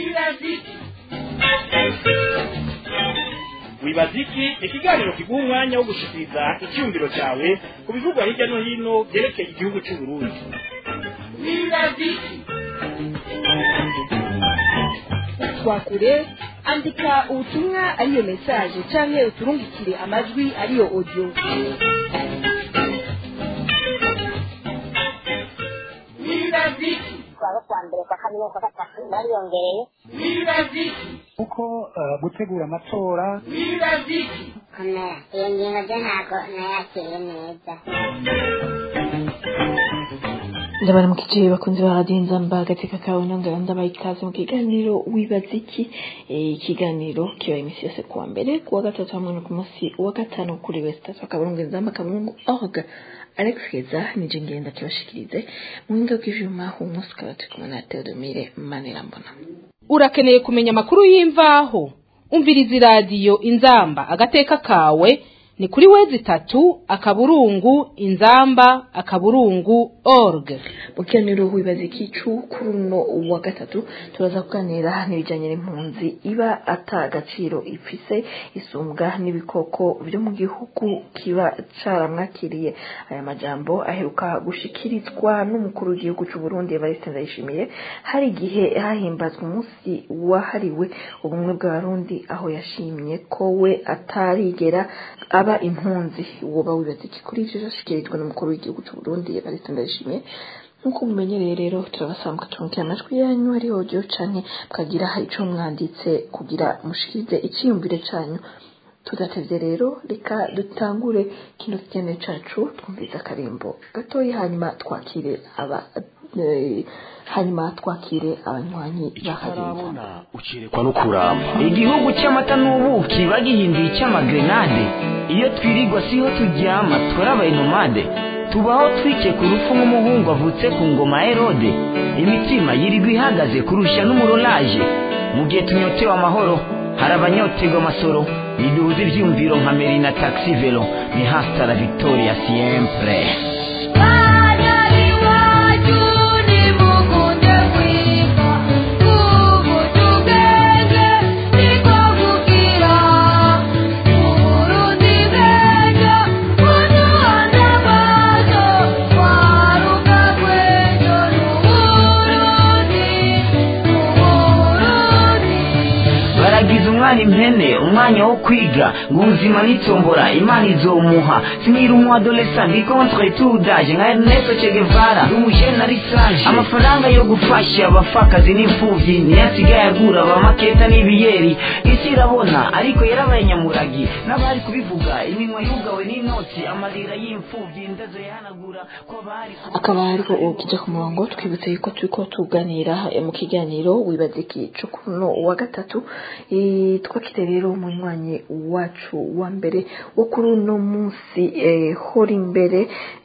wibaza iki ikiganiro kiguha umwanya wo gushikiriza icyumviro cyawe ku bivugwa hirya no hino byerekeye igihugu cy'u Burundi twakure andika ubutumwa ariyo mesaje canke uturungikire amajwi ariyo audio twaba kwa mbere kwa kabiri kwa gatatu bariyongereye kuko eh, gutegura amatora komera iyo ngingo byo ntabwo nayakiriye neza ndabaramukije bakunzi ba radiyo nzamba agateka kawe nongera ndabaha ikaze mu kiganiro wibaza iki Eh, ikiganiro kiba iminsi yose kuwa mbere kuwa gatatu hamwe no ku munsi wa gatanu kuri wese tatu akaburungu nzamba akaburungu org alex keza nije ngenda kibashikirize mu buhinga bw'ivyuma umunsi ukaba turi kumwe na theodomire manirambona urakeneye kumenya amakuru y'imvaho umviriza iradiyo inzamba agateka kawe ni kuri wezi itatu akaburungu inzamba akaburungu org mu kiganiro wibaza iki cu kuri uno wa gatatu turaza kuganira n'ibijyanye n'impunzi iba ata agaciro ifise isumbwa n'ibikoko byo mu gihugu kiba caramwakiriye aya majambo aheruka gushikirizwa n'umukuru w'igihugu cy'u Burundi Evariste Ndayishimiye hari igihe hahimbazwa umunsi wahariwe ubumwe bw'abarundi aho yashimye ko we atarigera aba impunzi woba wibaza iki kuri ivyo vyashikirijwe n'umukuru w'igihugu cy'u Burundi Evariste Ndayishimiye nk'uko mumenyereye rero turabasaba mukatumvira amajwi yanyu ari audio canke mukagira ico mwanditse kugira mushikirize iciyumvire canyu tudatevye rero reka dutangure kino kiganiro cacu twumviza akarimbo gatoyi hanyuma twakire aba eh, hanyuma twakire abanywanyi bakarinda utarabona ucerekwa no kuramba igihugu cy'amata n'ubuki bagihinduye icy'amagrenade iyo twirirwa siho turyama twarabaye nomade tubaho twike ku rupfu nk'umuhungu avutse ku ngoma ya herode imitima yirirwa ihagaze kurusha n'umurolaje mu gihe tunyotewe amahoro hari abanyoterwa amasoro niduhuze ibyiyumviro nka meri na taxi velo ni hasta la victoria siempre baragize umwana impene umwanya wo kwiga ngo ubuzima nitombora imana izomuha sinira umu adolescent ndi contre tout d'âge nka Ernesto Che Guevara ndi umujene ari sage amafaranga yo gufasha abapfakazi n'imfuvyi niyo asigaye agura abamaketa n'ibiyeri isi irabona ariko yarabaye nyamuragi n'abari kubivuga iminwa yugawe n'inoti amarira y'imfuvyi indazo yahanagura ko abari akaba ariko ukija ku murongo twibutse yuko turiko tuganira eh, mu kiganiro wibaza iki co kuno wa gatatu Eh, twakire rero umunywanyi wacu wa mbere wo kuri uno munsi eh, hori imbere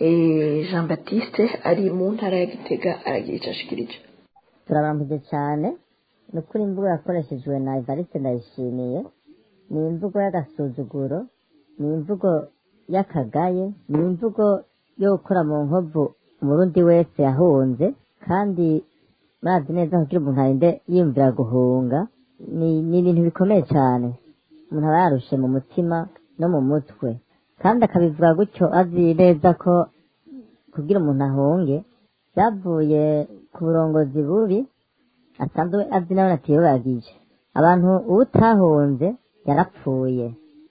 eh, Jean Baptiste ari mu ntara ya Gitega aragira ico ashikirije turabambuje cyane ni ukuri imvugo yakoreshejwe na evariste ndayishimiye ni imvugo y'agasuzuguro ni imvugo y'akagaye ni imvugo yo gukora mu nkovu umurundi wese yahunze kandi murazi neza kugira umuntu arinde yiyumvira guhunga ni ni ibintu bikomeye cyane umuntu aba yarushe mu mutima no mu mutwe kandi akabivuga gutyo azi neza ko kugira umuntu ahunge byavuye ku burongozi bubi asanzwe azi nawe atiyobagije abantu uwutahunze yarapfuye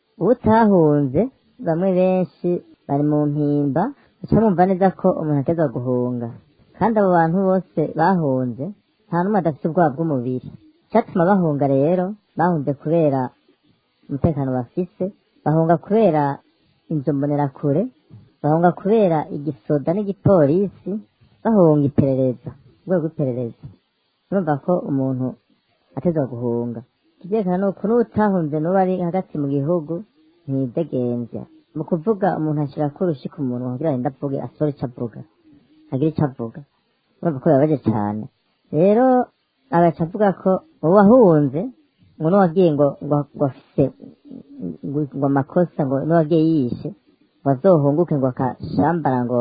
uwutahunze bamwe benshi bari mu mpimba baca bumva neza ko umuntu ateza guhunga kandi abo bantu bose bahunze nta n'umwe adafite ubwoba bw'umubiri icyatuma bahunga rero bahunze kubera umutekano bafise bahunga kubera inzu mbonerakure bahunga kubera igisoda n'igipolisi bahunga iperereza urwego rw'iperereza urumva ko umuntu atezwa guhunga ikivyerekana ni uku n'utahunze n'uwo ari hagati mu gihugu ntidegembya mu kuvuga umuntu ashirako urushi ku munwa kugira ngo avuge asore ico avuga agire ico avuga urumva ko bibabaje cane rero agaca avuga ko uwahunze ngo n'uwagiye ngo ngo ngo afise ngo ngo amakosa ngo n'uwagiye yishe ngo azohunguke ngo akashambara ngo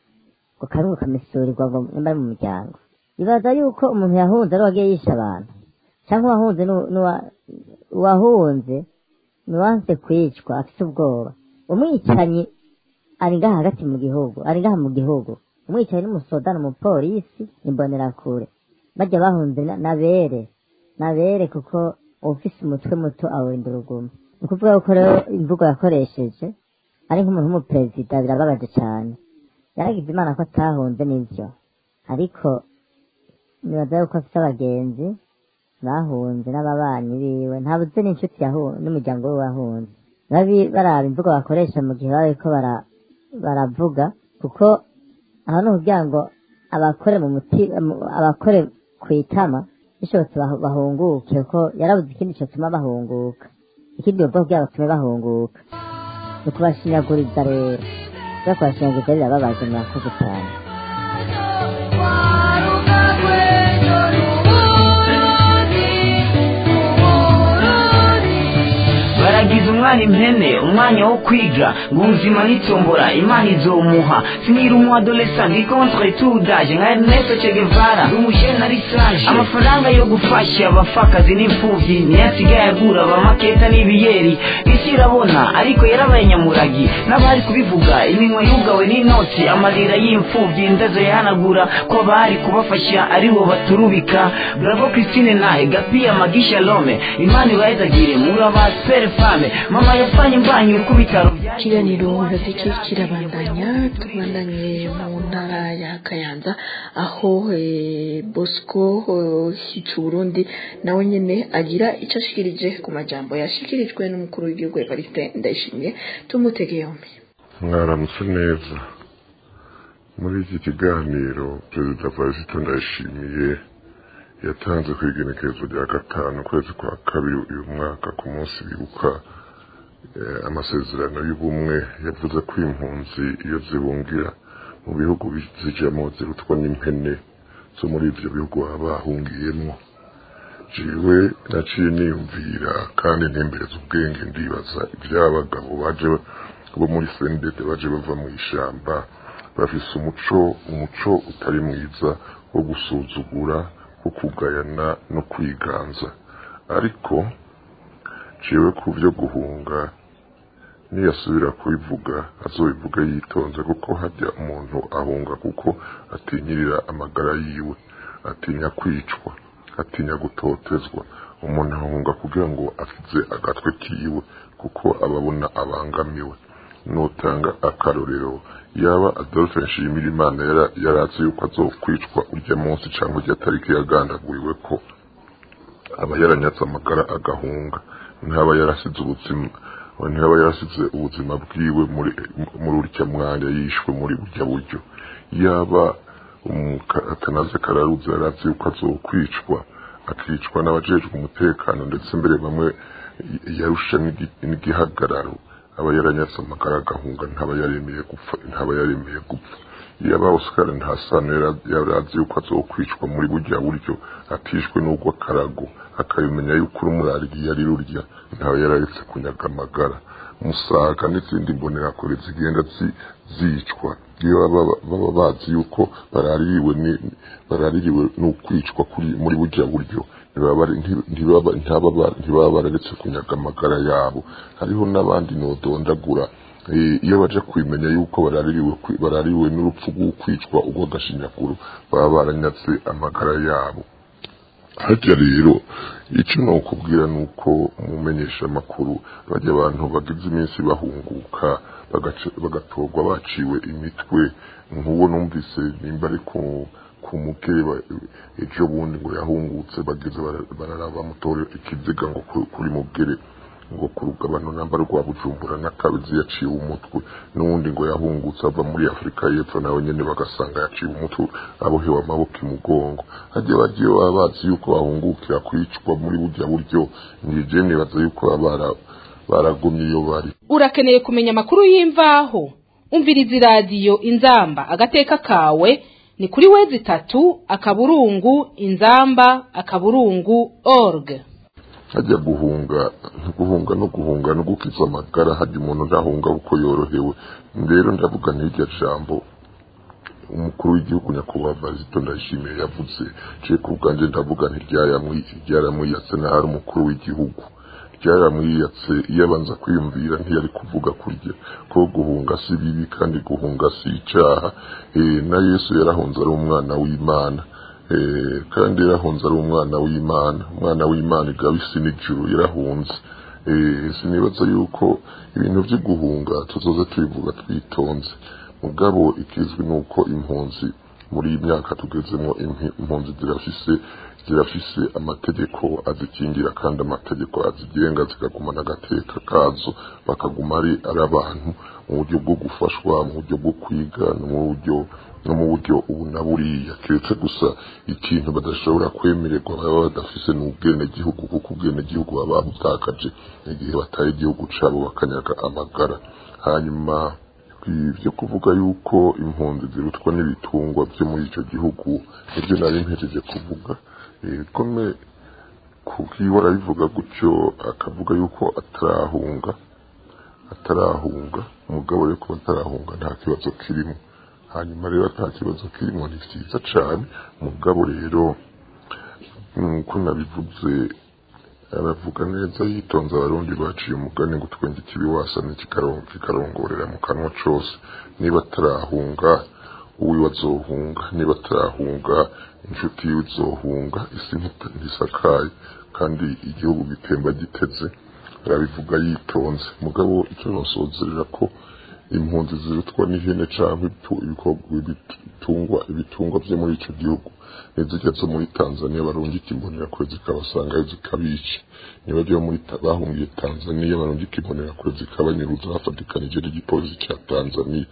ngo karungu kamisurirwa ngo nimba ari mu muryango ibaza yuko umuntu yahunze ari uwagiye yishe abantu cyangwa uwahunze nu- nuwa- uwahunze nuwanse kwicwa afite ubwoba umwicanyi ari ngaha hagati mu gihugu ari ngaha mu gihugu umwicanyi n'umusoda n'umupolisi imbonerakure bajya bahunze na- nabere nabere kuko ufise umutwe muto awenda urugumo ni ukuvuga ko rero imvugo yakoresheje ari nk'umuntu w'umuperezida birababaje cyane yaragize imana ko atahunze n'ibyo ariko nibaza yuko afite abagenzi bahunze n'ababanyi biwe ntabuze n'inshuti yahu- n'umuryango we wahunze babi baraba imvugo bakoresha mu gihe baba bariko bara- baravuga kuko aho ni ukugira ngo abakore mu muti mu- abakore ku itama bishobotse bahu- bahunguke kuko yarabuze ikindi cyotuma bahunguka ikindi ubwo kugira batume bahunguka ni ukubashinyaguriza rero kubera kubashinyaguriza birababaje murakoze cyane baragize umwana impene umwanya wo kwiga ngo ubuzima n'itombora imana izomuha sinira umu adolescent ndi contre tout d'âge nka Ernesto Che Guevara umujene ari sage amafaranga yo gufasha abapfakazi n'imfuvyi niyo asigaye agura abamaketa n'ibiyeri isi irabona ariko yarabaye nyamuragi n'abari kubivuga iminwa yugawe n'inoti amarira y'imfuvyi ndazo yahanagura ko abari kubafasha aribo baturubika bravo Christine nahe gapiya magisha lome imana ibahezagire muraba pere fame mama yafanye imbanyi ku bitaro bya ikiganiro rafiki kirabandanya tubandanye mu ntara ya kayanza aho eh, bosco eh, Burundi nawe nyene agira icyo ashikirije ku majambo yashikirijwe n'umukuru w'igihugu evariste ndayishimiye tumutege yombi mwaramutse neza muri iki kiganiro perezida varisito ndayishimiye yatanze ku igenekerezo rya gatanu ukwezi kwa kabiri uyu mwaka ku munsi bibuka eh, amasezerano y'ubumwe yavuze ko impunzi iyo zibungira mu bihugu zijamo zirutwa n'impene zo muri ibyo bihugu baba bahungiyemo jiwe naciye niyumvira kandi ntembereza ubwenge ndibaza iby'abagabo baje bo muri sendede baje bava mu ishyamba bafise umuco umuco utari mwiza wo gusuzugura wo kugayana no kwiganza ariko ciwe ku byo guhunga niyasubira kubivuga azobivuga yitonze kuko hajya umuntu ahunga kuko atinyirira amagara yiwe atinya kwicwa atinya gutotezwa umuntu ahunga kugira ngo akize agatwe kiwe kuko ababona abangamiwe nutanga akarorero yaba adolphe nshimira imana yari azi yuko azokwicwa urya munsi cyangwa urya tariki yagandaguriwe ko aba yaranyatse amagara agahunga ntaba yarasize ubuzima ntaba yarasize ubuzima bwiwe muri muri urya mwanya yishwe muri burya buryo yaba atanaze kararuzi yari azi yuko azokwicwa akicwa n'abajejwe umutekano ndetse mbere bamwe yarusha n'igihagararo aba yaranyatse amagara agahunga ntaba yaremeye gupfa ntaba yaremeye gupfa yaba Oscar ntasano yari azi yuko azokwicwa muri burya buryo atishwe n'ubwo akarago akabimenya yuko urumurariye yari rurya ntaba yararetse kunyaga amagara musaga n'izindi mbonerakure zigenda zicwa iyo baba bazi yuko baraririwe baraririwe n'ukwicwa muri burya buryo ntibaba bararetse kunyaga amagara yabo hariho n'abandi nodondagura iyo baje kubimenya yuko baraririwe n'urupfu rw'ukwicwa urw'agashinyaguro baba baranyatse amagara yabo harya rero icyo ni ukubwira ni uko mumenyesha amakuru bajya abantu bagize iminsi bahunguka bagatorwa baciwe imitwe nk'uwo numvise nimba ari ku mukeba ejo bundi ngo yahungutse bageze bararaba bamutora ikiziga ngo kuri mugere ngo ku rugabano namba rwa bujumbura n'akabizi yaciwe umutwe n'uwundi ngo yahungutse ava muri afurika y'epfo nawe nyine bagasanga yaciwe umutwe abohewe amaboko imugongo hajya bagiye baba bazi yuko bahungukira kwicwa muri burya buryo nije nibaza yuko baba baragumye iyo bari urakeneye kumenya amakuru y'imvaho umviriza iradiyo inzamba agateka kawe ni kuri wezi itatu akaburungu inzamba akaburungu org hajya guhunga guhunga no guhunga no gukiza amagara hajya umuntu ntahunga kuko yorohewe rero ndavuga n'iryo jambo umukuru w'igihugu nyakubahwa Varisito Ndayishimiye yavuze je ku bwanjye ndavuga ntiryayamwiyatse naho ari umukuru w'igihugu ryaramwiyatse iyo abanza kwiyumvira ntiyari kuvuga kurya ko guhunga si bibi kandi guhunga si icyaha na yesu yarahunze ari umwana w'imana kandi yarahunze ari umwana w'imana umwana w'imana igaba isi n'ijuru yarahunze sinibaza yuko ibintu byo guhunga tuzoze tubivuga twitonze mugabo ikizwi ni uko impunzi muri iyi myaka tugezemo impunzi zirafise zirafise amategeko azikingira kandi amategeko azigenga zikagumana agateka kazo bakaguma ari ari abantu mu buryo bwo gufashwa mu buryo bwo kwiga no mu buryo no mu buryo ubu na buriya keretse gusa ikintu badashobora kwemererwa baba badafise ni ubwenegihugu kuko ubwenegihugu baba babutakaje igihe bataye igihugu cabo bakanyaga amagara hanyuma byo kuvuga yuko impunzi zirutwa n'ibitungwa byo muri icyo gihugu nibyo nari mpejeje kuvuga kome kukiwe arabivuga gutyo akavuga yuko atarahunga atarahunga umugabo rero kuba atarahunga nta kibazo kirimo hanyuma rero nta kibazo kirimo ni byiza cyane umugabo rero nk'uko nabivuze aravuga neza yitonze abarundi baciye umugani ngo twenge ikibi wasane kikarongorera mu kanwa cose niba atarahunga uwiwe azohunga niba atarahunga inshuti yiwe izohunga isi ntisakaye kandi igihugu gitemba giteze arabivuga yitonze mugabo icyo nosozerera ko impunzi zirutwa n'ihene cyangwa ibitungwa ibitungwa byo muri icyo gihugu nizijya zo muri tanzania barungika imbonerakure zikabasangayo zikabica niba muri bahungiye tanzania barungika imbonerakure zikabanyuruza bafatikanije n'igipolisi cya tanzania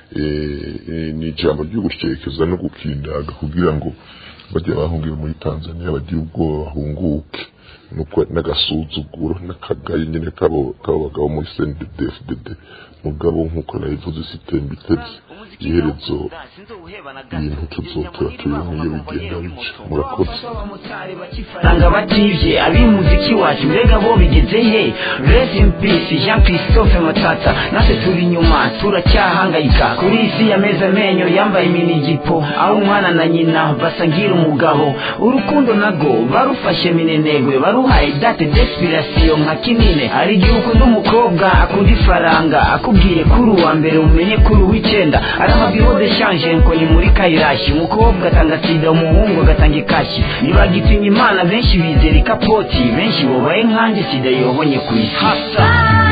ni ijambo ryo gushyekeza no gukindaga kugira ngo bajya bahungiye muri tanzania bagire ubwoba bahunguke nuko n'agasuzuguro n'akagayi nyine kabo bagabo muri cndfdd mugabo nk'uko nabivuze sitemba iteze iherezo ibintu tuzotora tubibona iyo bigenda bica murakoze faranga bativye ab'umuziki wacu mbega bo bigeze he rest in peace jean christophe matata natwe turi inyuma turacyahangayika kuri isi yameze amenyo yambaye iminigipo aho umwana na nyina basangira umugabo urukundo nago barufashe minenegwe baruhaye date desperation nka kinine hari igihe ukunda umukobwa akunda ifaranga akubwiye kuri uwa mbere umenye kuri uw'icyenda ari amabiro de shanje ngo ni muri kayirashi umukobwa atanga sida umuhungu agatanga ikashi ntibagitinya imana benshi bizera ikapoti benshi bobaye nkanjye sida yobonye ku isi hasa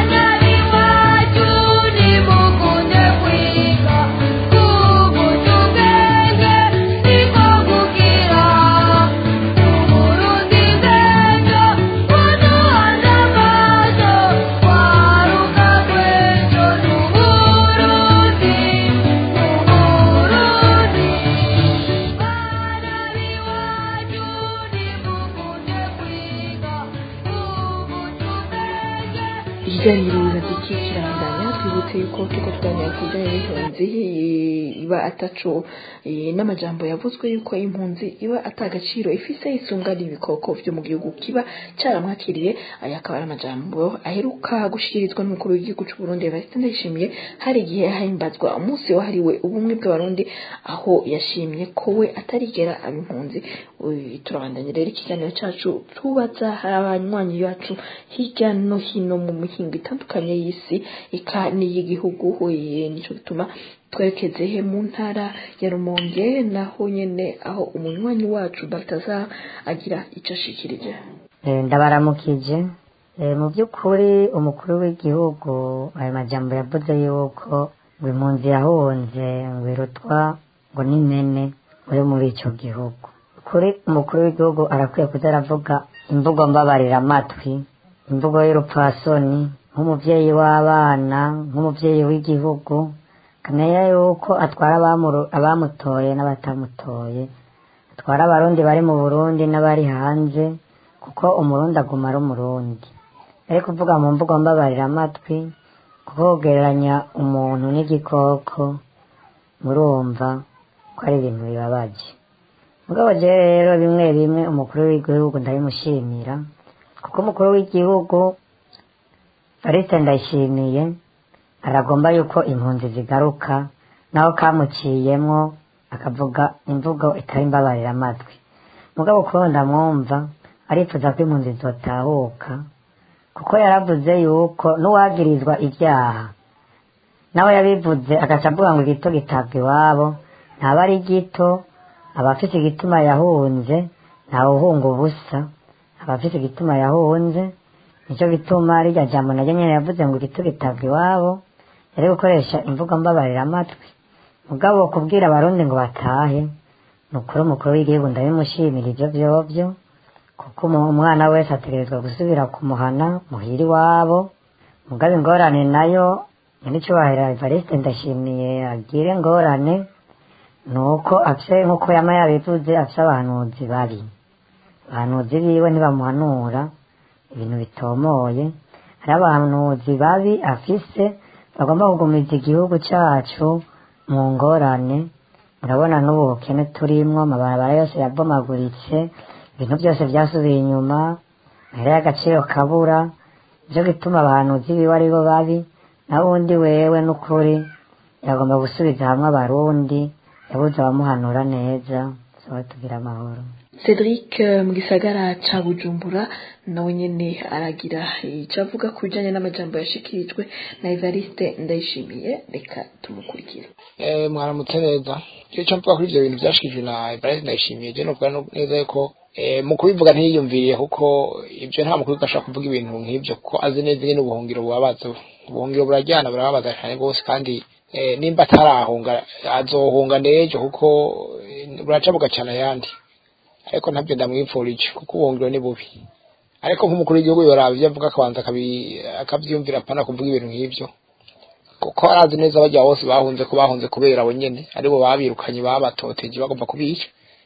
ikiganiro biraziki kirabandanya twibutse yuko tuko tuganira ku bijyanye n'impunzi iba ataco n'amajambo yavuzwe yuko impunzi iba atagaciro ifise isunga n'ibikoko vyo mu gihugu kiba caramwakiriye aya akaba ari amajambo aheruka gushikirizwa n'umukuru w'igihugu c'u Burundi Evariste Ndayishimiye hari igihe hahimbazwa umunsi wahariwe ubumwe bw'abarundi aho yashimye ko we atarigera aba impunzi turabandanya rero ikiganiro cacu tubaza abanywanyi bacu hirya no hino mu mihingo itandukanye y'isi eka n'iy'igihugu nico gituma twerekeze he mu ntara ya Rumonge naho nyene aho umunywanyi wacu Baltazar agira ico ashikirije ndabaramukije mu by'ukuri umukuru w'igihugu ayo majambo yavuze yuko ngo impunzi yahunze ngo irutwa ngo n'imene uri muri icyo gihugu kuri umukuru w'igihugu arakwiye kuza aravuga imvugo mbabarira amatwi imvugo y'urupfasoni nk'umubyeyi w'abana nk'umubyeyi w'igihugu akamenya yuko atwara abamutoye n'abatamutoye atwara abarundi bari mu burundi n'abari hanze kuko umurundi aguma ari umurundi ari kuvuga mu mvugo mbabarira amatwi kuko kugereranya umuntu n'igikoko murumva ko ari ibintu bibabaje mugabo rero bimwe bimwe umukuru w'igihugu ndabimushimira kuko umukuru w'igihugu Farisite ndayishimiye aragomba yuko impunzi zigaruka naho kamuciyemwo akavuga imvugo itari imbabarira amatwi mugabo kuba ndamwumva arifuza ko impunzi zotahuka kuko yaravuze yuko n'uwagirizwa ibyaha nawe yabivuze agaca avuga ngo igito gitabwa iwabo ntaba ari gito aba afite igituma yahunze ntawe uhunga ubusa aba afite igituma yahunze nicyo gituma rirya jambo naryo nyine yavuze ngo igito gitabwa iwabo yari gukoresha imvugo mbabarira amatwi mugabo kubwira abarundi ngo batahe ni ukuri umukuru w'igihugu ndabimushimira ibyo byobyo kuko umu- umwana wese ategerezwa gusubira kumuhana muhira iwabo mugabo ingorane nayo nyir'icyubahiro evariste ndashimiye agire ingorane ni uko afite nk'uko yama yabivuze afite abahanuzi babi abahanuzi biwe ntibamuhanura ibintu bitomoye hari abahanuzi babi afise bagomba kugumiza igihugu cyacu mu ngorane urabona n'ubu bukene turimwo amabarabara yose yabomaguritse ibintu byose byasubiye inyuma mahera y'agaciro kabura nicyo gituma abahanuzi biwe ari bo babi naho undi wewe n'ukuri yagomba gusubiza hamwe abarundi yabuze abamuhanura neza soba tugira amahoro Cedric eh, mu gisagara ca Bujumbura nawe nyene aragira ico avuga ku bijanye n'amajambo yashikirijwe na Evariste Ndayishimiye reka tumukurikire Eh, mwaramutse neza icyo cyo mvuga kuri ibyo bintu byashikijwe na Ibrahim ndayishimiye je novuga no- neza yuko eh, mu kubivuga ntiyiyumviriye kuko ibyo nta mukuru ashaka kuvuga ibintu nk'ibyo kuko azi neza nyine ubuhungiro bubabaza ubuhungiro burajyana burababaza cyane rwose kandi eh, nimba atarahunga azohunga n'ejo kuko eh, buraca bugacana ayandi ariko ntabyo ndamwipfurije kuko ubuhungiro ni bubi ariko nk'umukuru w'igihugu yoraba ibyo avuga akabanza akabi- akabyiyumvira apana kuvuga ibintu nk'ibyo kuko arazi neza bajya bose bahunze ko bahunze kubera abo nyene aribo babirukanye babatoteje bagomba kubica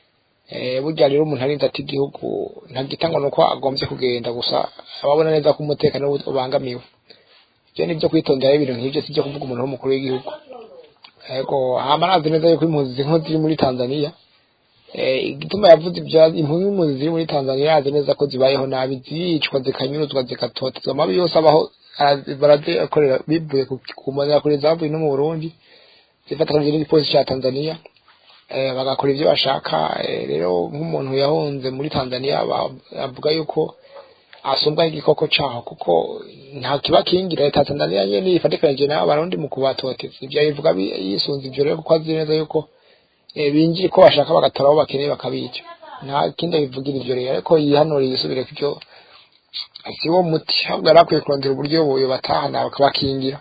eh burya rero umuntu arinze ati igihugu ntagitangwa nuko agombye kugenda gusa ababona neza ko umutekano we ubangamiwe ibyo ni byo kwitondera ibintu nk'ibyo si byo kuvuga umuntu w'umukuru w'igihugu yego hama arazi neza yuko impunzi zimwe ziri muri tanzania eh igituma yavuze ibyo impunzi impunzi ziri muri tanzania arazi neza ko zibayeho nabi zicwa zikanyuruzwa zikatotezwa amabi yose abaho arazi- barazikorera bivuye ku- ku mbonera zavuye no mu burundi zifatanyije n'igipolisi cya tanzania eh, bagakora ibyo bashaka eh, rero nk'umuntu yahunze muri tanzania ba- avuga yuko asumbwa n'igikoko caho kuko nta kibakingira leta ya tanzania nyene ifatikanije n'abo barundi mu kubatoteza ibyo bivuga bi- yisunze ibyo rero kuko azi neza yuko eh, binjira uko bashaka bagatora abo bakeneye bakabica nta kindi abivugira ivyo rero ariko yihanura yisubire kubyo si wo muti ahubwo yari akwiye kurondera uburyo buyo batahana bakabakingira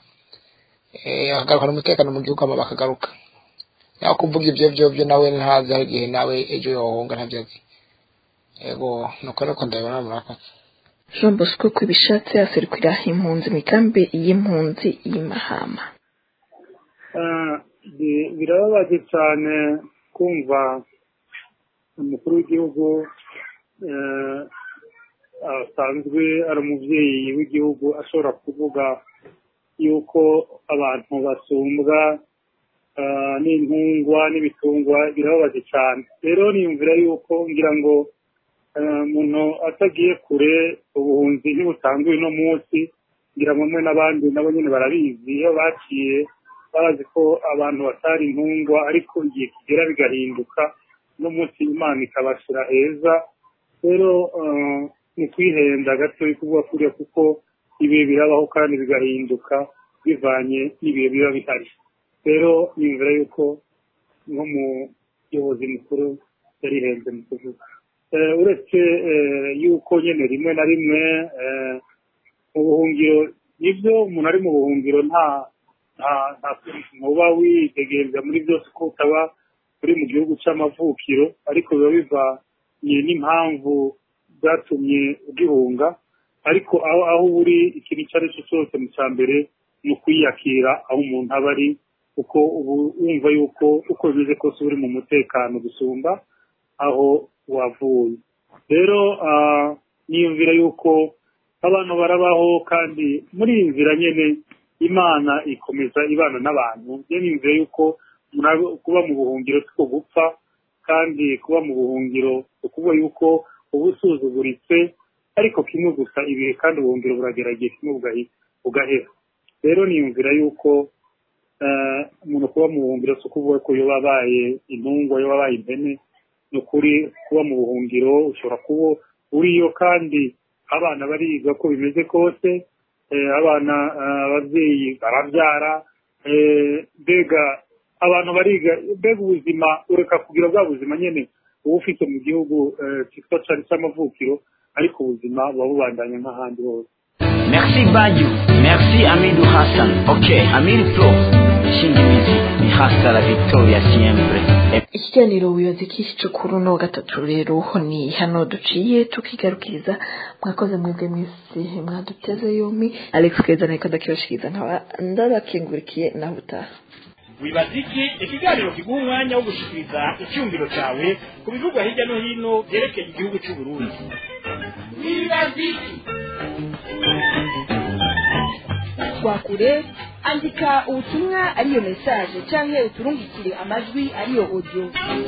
eh, bakagarukana umutekano mu gihugu hama bakagaruka naho kuvuga ibyo byo byo nawe ntazi aho igihe nawe ejo yohunga ntabyo azi yego nuko ariko ndabibona murakoze Jean Bosco kubishatse aserukira impunzi mu ikambi y'impunzi y'Imahama Eh, bi- birababaje cyane kumva umukuru w'igihugu eh, asanzwe ari umubyeyi w'igihugu ashobora kuvuga yuko abantu basumbwa eh, n'intungwa n'ibitungwa birababaje cyane rero niyumvira yuko ngira ngo eh, umuntu atagiye kure ubuhunzi ntibutanguye uno munsi ngira ngo mwe n'abandi nabo nyine barabizi iyo baciye bazi ko abantu batari intungwa ariko igihe kigera bigahinduka n'umunsi imana ikabashyira heza rero eh, ni kwihenda gato kuvuga kuriya kuko ibihe birabaho kandi bigahinduka bivanye n'ibihe biba bihari rero niyumvira yuko nk'umuyobozi mukuru yarihenze mu kuvuga Eh, uretse eh, yuko nyine rimwe na rimwe eh, mu buhungiro nibyo umuntu ari mu buhungiro nta nta nta ntuba witegereza muri byose ko utaba uri mu gihugu cy'amavukiro ariko biba bivanye n'impamvu zatumye ugihunga ariko aho aho uri ikintu icyo ari cyo cyose mu cya mbere ni ukwiyakira aho umuntu aba ari kuko ubu wumva yuko uko bimeze kose uri mu mutekano gusumba aho wavuye rero ah, niyumvira yuko abantu barabaho kandi muri iyi nzira nyine imana ikomeza ibana n'abantu njye niyumvira yuko mura- kuba mu buhungiro siko gupfa kandi kuba mu buhungiro si ukuvuga yuko uba usuzuguritse ariko kimwe gusa ibihe kandi ubuhungiro buragerageza kimwe bugahi- bugahera rero niyumvira yuko eh, umuntu kuba mu buhungiro si ukuvuga ko yoba abaye intungwa yoba abaye impene ni ukuri kuba mu buhungiro ushobora kuba uriyo kandi abana bariga ko bimeze kose eh, abana eh, ababyeyi barabyara eh, mbega abantu bariga mbega ubuzima ureka kugira bwa buzima nyene uba ufite mu gihugu eh, cyitwa cari c'amavukiro ariko ubuzima buba bubandanya nk'ahandi hose Merci Badiou, merci Amidou Hassan. Ok, Amir Pro, Shingimizi, ni hasta la victoria siempre. ikiganiro wibaza iki cyo kuri uno wa gatatu rero ni hano duciye tukigarukiriza mwakoze mwebwe mwese mwaduteze yombi alex keza niko ndakibashikiriza nkaba ndabakingurikiye naho utaha wibaza iki ikiganiro kiguha umwanya wo gushikiriza icyumviro cyawe ku bivugwa hirya no hino byerekeye igihugu cy'u Burundi wibaza iki twakure andika ubutumwa ariyo mesaje canke uturungikire amajwi ariyo audio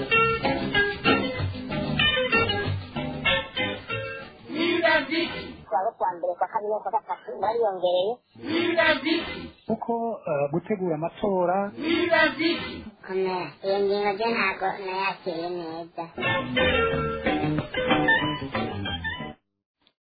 wibaza iki kuwa kwa mbere kwa kabiri kwa gatatu bariyongereye wibaza iki kuko eh, gutegura amatora wibaza iki komera iyo ngingo byo ntabwo nayakiriye neza